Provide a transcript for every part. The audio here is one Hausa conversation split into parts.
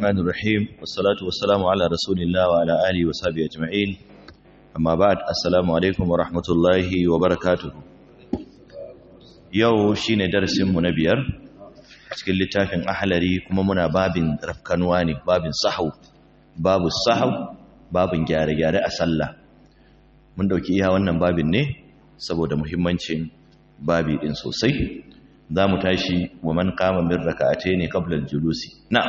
الرحمن الرحيم والصلاة والسلام على رسول الله وعلى آله وصحبه أجمعين أما بعد السلام عليكم ورحمة الله وبركاته yau shine darasin mu na biyar cikin littafin ahlari kuma muna babin rafkanuwa ne babin sahau babu sahau babin gyare-gyare a sallah mun dauki iya wannan babin ne saboda muhimmancin babi din sosai za mu tashi wa man kama min raka'atayn qabla al-julusi na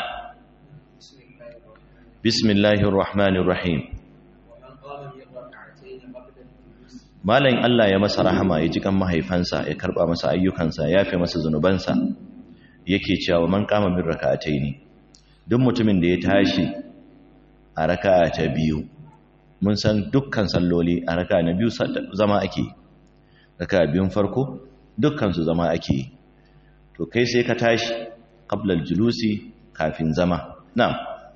bismillahir rahmanir rahim Malayin Allah ya masa rahama ya ji kan mahaifansa ya karba masa ayyukansa ya fi masa zunubansa yake cewa man kama min raka'atai ne duk mutumin da ya tashi a raka'a ta biyu mun san dukkan salloli a raka'a na biyu zama ake raka'a biyun farko dukkan su zama ake to kai sai ka tashi qabla julusi kafin zama na'am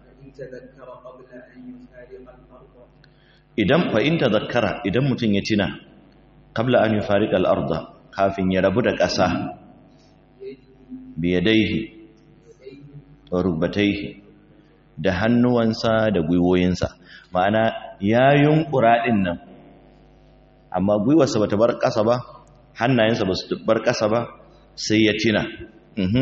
idan fa in tazakkara idan mutum ya tina qabla an yufariqa al-ardh kafin ya rabu da ƙasa bi yadayhi wa rukbatayhi da hannuwansa da gwiwoyinsa ma'ana ya yunkura din nan amma gwiwarsa bata bar ƙasa ba hannayensa ba su bar ƙasa ba sai ya tina mhm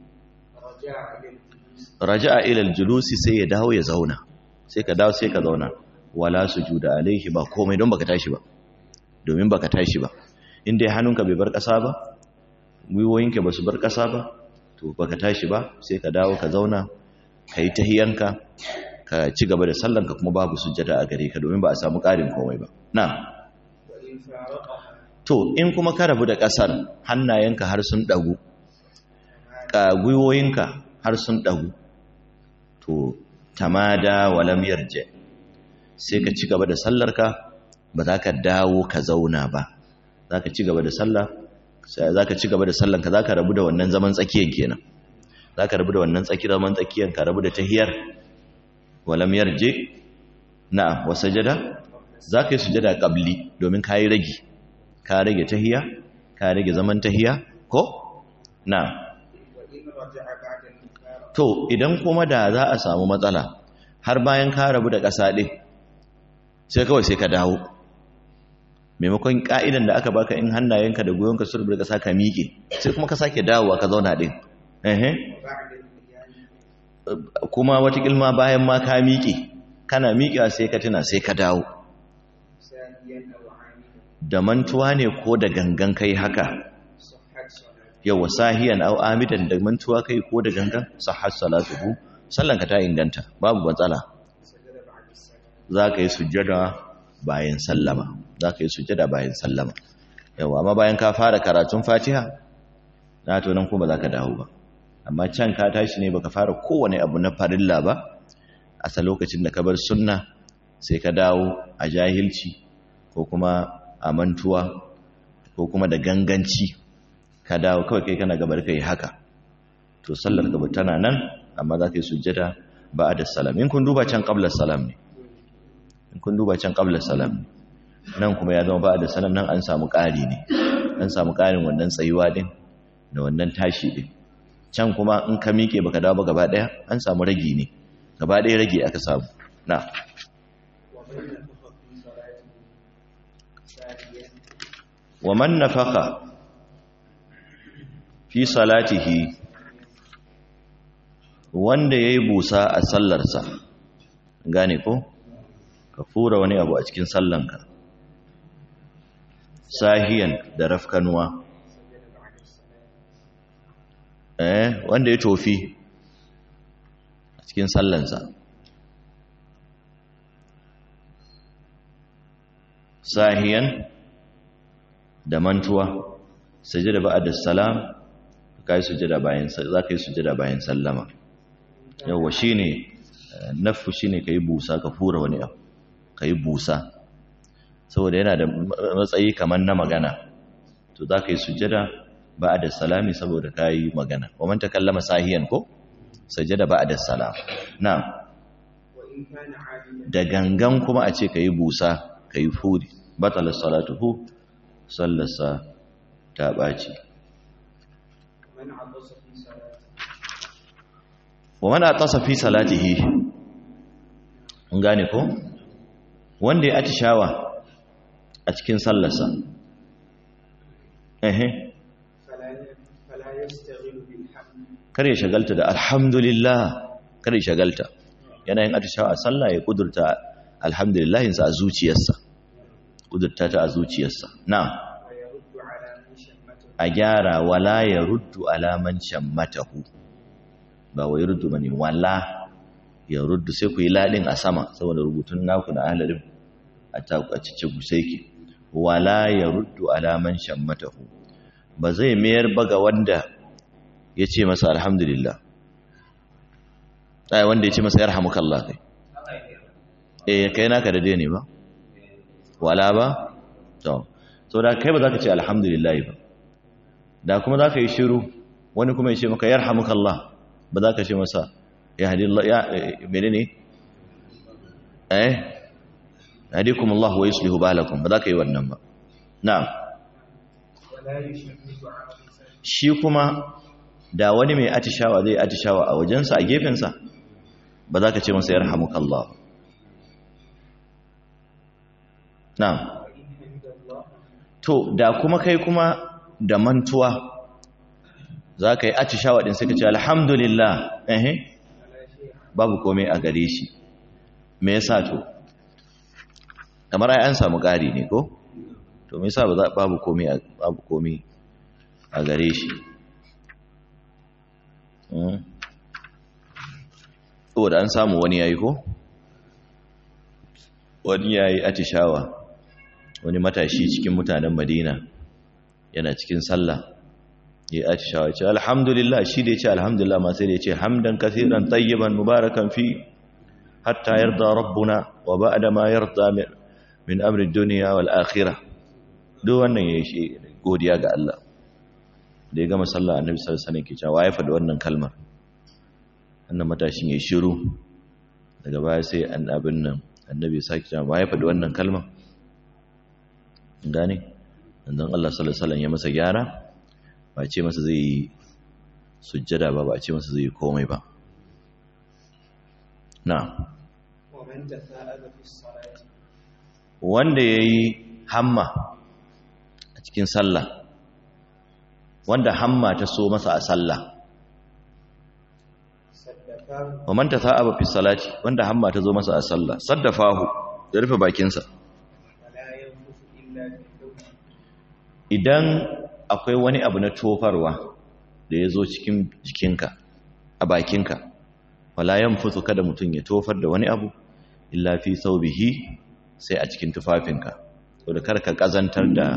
raja'a ila al-julusi sai ya dawo ya zauna sai ka dawo sai ka zauna wala sujuda alaihi ba komai don baka tashi ba domin baka tashi ba in dai hannunka bai bar ƙasa ba gwiwoyinka ba su bar ƙasa ba to baka tashi ba sai ka dawo ka zauna ka yi tahiyanka ka ci gaba da sallanka kuma babu sujjada a gare ka domin ba a samu ƙarin komai ba na to in kuma ka rabu da ƙasar hannayenka har sun ɗagu gwiwoyinka har sun ɗagu to tamada walam yarje sai ka ci gaba da sallarka ba za ka dawo ka zauna ba za ka ci gaba da sallah za ka ci gaba da sallanka za ka rabu da wannan zaman tsakiyan kenan za ka rabu da wannan tsaki zaman tsakiyan ka rabu da tahiyar walam yarje na'am wa sajada za ka yi sujada qabli domin ka yi rage ka rage tahiya ka rage zaman tahiya ko na'am to idan kuma da za a samu matsala har bayan ka rabu da ƙasa ɗin sai kawai sai ka dawo maimakon ka'idan da aka baka in hannayenka da goyonka su rubuta kasa ka miƙe sai kuma ka sake dawowa ka zauna din kuma wata kilma bayan ma ka miƙe kana miƙewa sai ka tuna sai ka dawo da mantuwa ne ko da gangan kai haka yawa sahiyan au amidan da mantuwa kai ko da gangan sahhat salatuhu sallanka ta inganta babu matsala za ka yi sujjada bayan sallama za ka yi sujjada bayan sallama yawa amma bayan ka fara karatun fatiha na to nan kuma za ka dawo ba amma can ka tashi ne baka fara kowane abu na farilla ba a sa lokacin da ka bar sunna sai ka dawo a jahilci ko kuma a mantuwa ko kuma da ganganci ka dawo kawai kai kana gabar kai haka to sallar gaba tana nan amma za ka yi sujjada ba da salam in kun duba can qabla salam ne in kun duba can qabla salam nan kuma ya zama ba da salam nan an samu ƙari ne an samu ƙarin wannan tsayuwa din da wannan tashi din can kuma in ka miƙe baka dawo ba gaba ɗaya an samu ragi ne gaba ɗaya ragi aka samu na wa man nafaka fi salatihi wanda yayi busa a sallarsa gane ko ka fura wani abu a cikin sallanka sahiyan da rafkanuwa eh wanda ya tofi a cikin sallansa sahiyan da mantuwa sujada ba'da salam kai sujada bayan za ka yi sujada bayan sallama yawa shine nafu shine kai busa ka fura wani abu ka yi busa saboda yana da matsayi kamar na magana to za ka yi sujada ba da salami saboda ka yi magana wa man takallama sahiyan ko sujada ba da salam na da gangan kuma a ce ka yi busa ka yi furi batala salatuhu sallarsa ta ɓaci wa man atasa fi salatihi mun gane ko wanda ya atishawa a cikin sallarsa ehe kar ya shagalta da alhamdulillah kar ya shagalta yana yin atishawa a sallah ya kudurta alhamdulillahinsa a zuciyarsa kudurta ta a zuciyarsa na a gyara wala ya ruddu alaman shammatahu ba wai ruddu bane wala ya ruddu sai ku yi ladin a sama saboda rubutun naku na ahlalin a cikin gusaiki wala ya ruddu alaman shammatahu ba zai mayar ba ga wanda ya ce masa alhamdulillah ai wanda ya ce masa yarhamukallah kai eh kai naka da dai ne ba wala ba to so da kai ba za ka ce alhamdulillah ba da kuma za ka yi shiru wani kuma ya ce maka yarhamukallah ba za ka ce masa ya hadi Allah ya menene eh hadikum Allah wa yuslihu balakum ba za ka yi wannan ba na'am shi kuma da wani mai atishawa zai atishawa a wajensa a gefensa ba za ka ce masa yarhamukallah na'am to da kuma kai kuma da mantuwa za ka yi atishawa ɗin sai ka ce alhamdulillah ehe babu komai a gare shi me yasa to kamar ai an samu ƙari ne ko to me yasa babu komai babu komai a gare shi saboda an samu wani yayi ko wani yayi atishawa wani matashi cikin mutanen Madina yana cikin sallah ya atishawa ce alhamdulillah shi da ya ce alhamdulillah ma sai da ya ce hamdan kathiran tayyiban mubarakan fi hatta yarda rabbuna wa ba'da ma yarda min amri dunya wal akhirah duk wannan yayi shi godiya ga Allah da ya gama sallah annabi sallallahu alaihi wasallam ke cewa ya faɗi wannan kalmar wannan matashin ya shiru daga baya sai annabin nan annabi ya saki cewa ya faɗi wannan kalmar gane dan Allah sallallahu alaihi wasallam ya masa gyara ba ce masa zai yi sujjada ba ba ce masa zai yi komai ba na wanda ya yi hamma a cikin sallah wanda hamma ta so masa a sallah wa man tasa'aba fi salati wanda hamma ta zo masa a sallah saddafahu ya rufe bakinsa idan akwai wani abu na tofarwa da ya zo cikin jikinka a bakinka wala yanfusu kada mutum ya tofar da wani abu illa fi saubihi sai a cikin tufafinka saboda kar ka kazantar da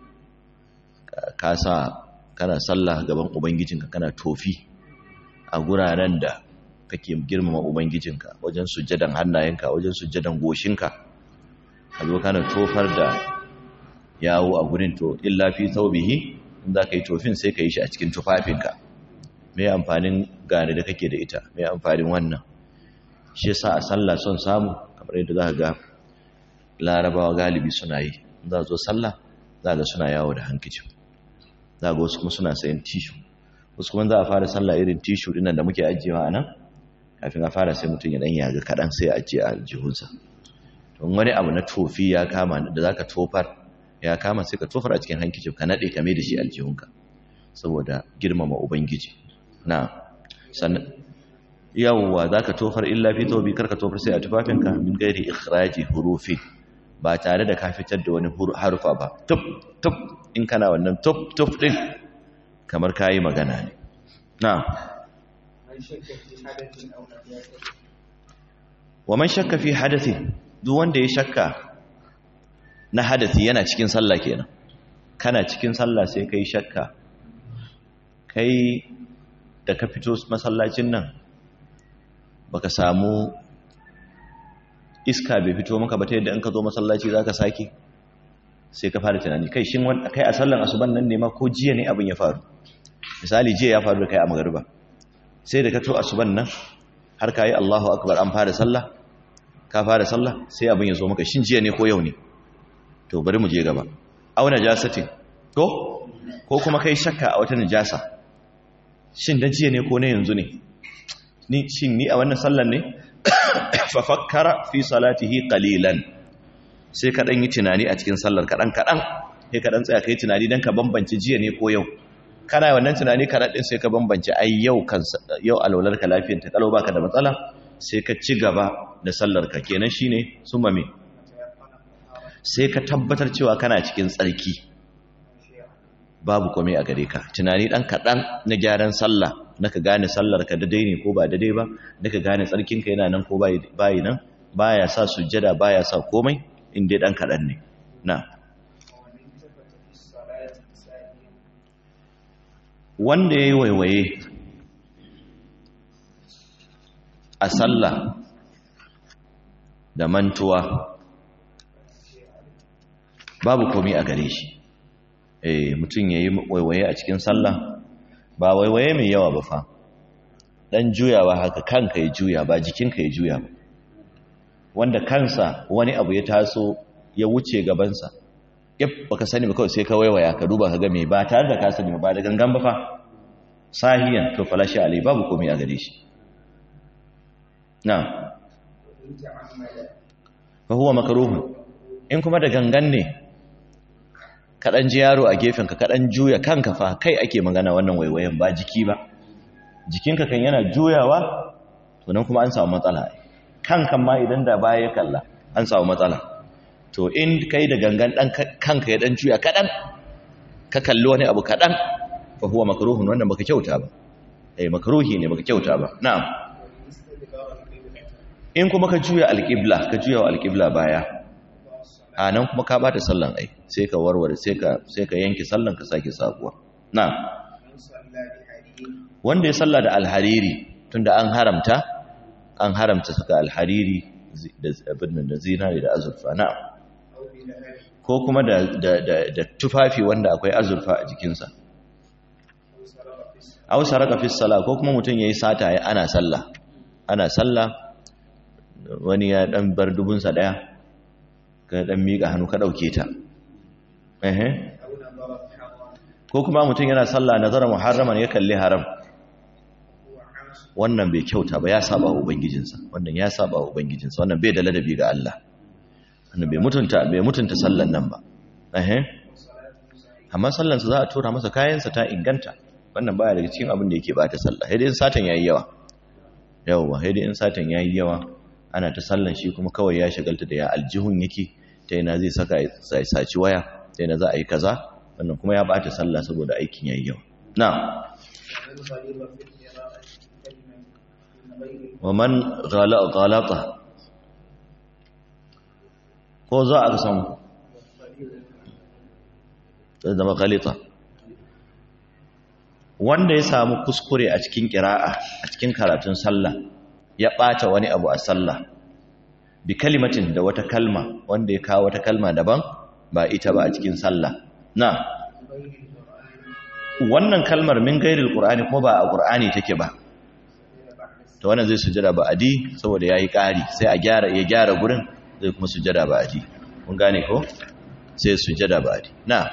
ka sa kana sallah gaban ubangijinka kana tofi a guraren da kake girmama ubangijinka wajen sujjadan hannayenka wajen sujjadan goshinka ka zo kana tofar da yawo a gurin to illa fi thawbihi in za ka yi tofin sai ka yi shi a cikin tufafinka mai amfanin gane da kake da ita mai amfanin wannan shi yasa a sallah son samu kamar yadda za ka ga larabawa galibi suna yi za zo sallah za ga suna yawo da hankicin za ga wasu kuma suna sayan tishu wasu kuma za a fara sallah irin tishu dinnan da muke ajiyewa a nan kafin a fara sai mutum ya dan yaga kaɗan sai a ajiye a aljihunsa to wani abu na tofi ya kama da za ka tofar ya kama sai ka tofar a cikin hankicin ka naɗe ka mai da shi aljihunka saboda girmama ubangiji na sannan yawwa za ka tofar illa fi tobi kar ka tofar sai a tufafinka min gairi ikhraji hurufi ba tare da ka fitar da wani harufa ba tuf tuf in kana wannan tuf tuf din kamar kayi magana ne na wa man shakka fi hadathi duk wanda ya shakka na hadathi yana cikin sallah kenan kana cikin sallah sai kai shakka kai da ka fito masallacin nan baka samu iska bai fito maka ba ta yadda in ka zo masallaci zaka sake sai ka fara tunani kai shin kai a sallan asuban nan ne ma ko jiya ne abin ya faru misali jiya ya faru da kai a magariba sai da ka to asuban nan har ka yi Allahu akbar an fara sallah ka fara sallah sai abin ya zo maka shin jiya ne ko yau ne to bari mu je gaba aw najasatin ko ko kuma kai shakka a wata najasa shin da jiya ne ko na yanzu ne ni shin ni a wannan sallar ne fa fakkara fi salatihi qalilan sai ka dan yi tunani a cikin sallar kadan kadan sai ka dan tsaya kai tunani dan ka bambance jiya ne ko yau kana wannan tunani kadan din sai ka bambance ai yau kan yau alwalar ka lafiyar ta kalau baka da matsala sai ka ci gaba da sallar ka kenan shine summa me sai ka tabbatar cewa kana cikin tsarki babu komai a gare ka tunani dan kadan na gyaran sallah naka gane sallar ka daidai ne ko ba daidai ba naka gane tsarkin ka yana nan ko bai bai nan baya sa sujjada baya sa komai in dai dan kadan ne na wanda yayi waiwaye a sallah da mantuwa babu komai a gare shi eh mutum yayi waiwaye a cikin sallah ba waiwaye mai yawa ba fa dan juyawa haka kanka ya juya ba jikinka ya juya ba wanda kansa wani abu ya taso ya wuce gabansa yap baka sani ba kawai sai ka waiwaya ka duba ka ga me ba tare da ka sani ba da gangan ba fa sahiyan to falashi alai babu komai a gare shi na fa huwa makruh in kuma da gangan ne kaɗan ji yaro a gefenka kaɗan juya kanka fa kai ake magana wannan waiwayen ba jiki ba jikinka kan yana juyawa to nan kuma an samu matsala kanka ma idan da baya ya kalla an samu matsala to in kai da gangan dan kanka ya dan juya kaɗan ka kalli wani abu kaɗan fa huwa makruhun wannan baka kyauta ba eh makruhi ne baka kyauta ba na'am in kuma ka juya alqibla ka juya wa alqibla baya a nan kuma ka bata sallan ai sai ka warware sai ka sai ka yanke sallan ka sake sabuwa na wanda ya salla da alhariri tunda an haramta an haramta saka alhariri da abin da zinari da azurfa na ko kuma da da da tufafi wanda akwai azurfa a jikinsa aw saraka fi sala ko kuma mutum yayi sata ana sallah ana sallah wani ya dan bar dubunsa daya ka dan miƙa hannu ka ɗauke ta ko kuma mutum yana sallah nazara muharraman ya kalli haram wannan bai kyauta ba ya saba wa ubangijinsa wannan ya saba wa ubangijinsa wannan bai da ladabi ga Allah wannan bai mutunta bai mutunta sallan nan ba amma sallansa za a tura masa kayansa ta inganta wannan baya daga cikin abin da yake bata sallah sai dai in satan yayi yawa yawa sai dai in satan yayi yawa ana ta sallan shi kuma kawai ya shagalta da ya aljihun yake ta yana zai saka ya saci waya ta yana za a yi kaza wannan kuma ya bata sallah saboda aikin yayi yawa na wa man ghalata ko za a samu zama ghalita wanda ya samu kuskure a cikin kira'a a cikin karatun sallah ya ɓata wani abu a sallah bi kalimatin da wata kalma wanda ya kawo wata kalma daban ba ita ba a cikin sallah na wannan kalmar min gairil qur'ani kuma ba a qur'ani take ba to wannan zai sujada ba adi saboda yayi ƙari sai a gyara ya gyara gurin zai kuma sujada ba adi kun gane ko sai sujada ba adi na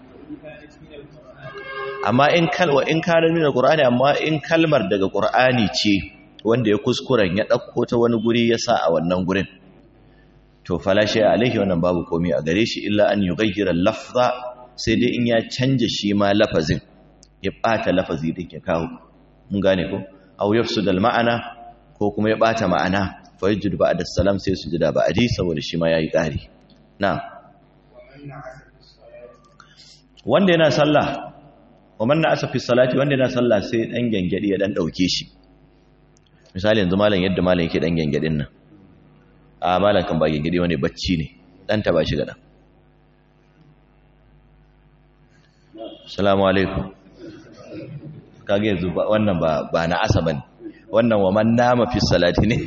amma in kalwa in kana min alqur'ani amma in kalmar daga qur'ani ce wanda ya kuskuren ya ɗauko ta wani guri ya sa a wannan gurin to falashe alaihi wannan babu komi a gare shi illa an yughayyira lafza sai dai in ya canja shi ma lafazin ya ɓata lafazi din ya kawo mun gane ko aw yafsud al ma'ana ko kuma ya ɓata ma'ana fa yajid ba'da salam sai su jida ba'di saboda shi ma yayi ƙari na wanda yana sallah wa man na'asa fi salati wanda yana sallah sai dan gangadi ya dan dauke shi misali yanzu malam yadda malam yake dan gengadin nan a malam kan ba gengadi wani bacci ne dan ta ba shi gada assalamu alaikum kage yanzu wannan ba ba na asa bane wannan wa man nama fi salati ne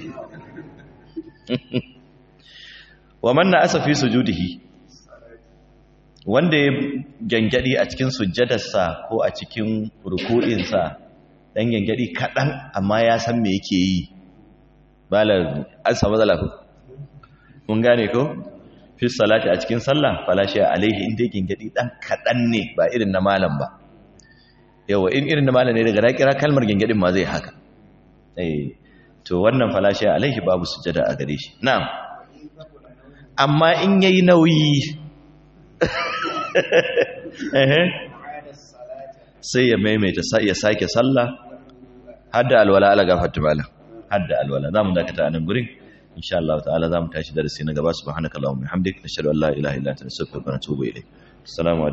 wa man na asa fi sujudihi wanda ya gengadi a cikin sujjadarsa ko a cikin ruku'insa dan gengadi kaɗan amma ya san me yake yi bala an samu matsala ko mun gane ko fi salati a cikin sallah falashi alaihi inda gengadi dan kaɗan ne ba irin na malam ba yawa in irin na malam ne daga kira kalmar gengadin ma zai haka eh to wannan falashi alaihi babu sujada a gare shi na'am amma in yayi nauyi sai ya maimaita ya sake sallah hadda alwala ala gafarta bala hadda alwala zamu dakata a nan gurin insha Allah ta'ala zamu tashi darasi na gaba subhanakallahumma bihamdik nashhadu an la ilaha illa anta nastaghfiruka wa natubu ilayk assalamu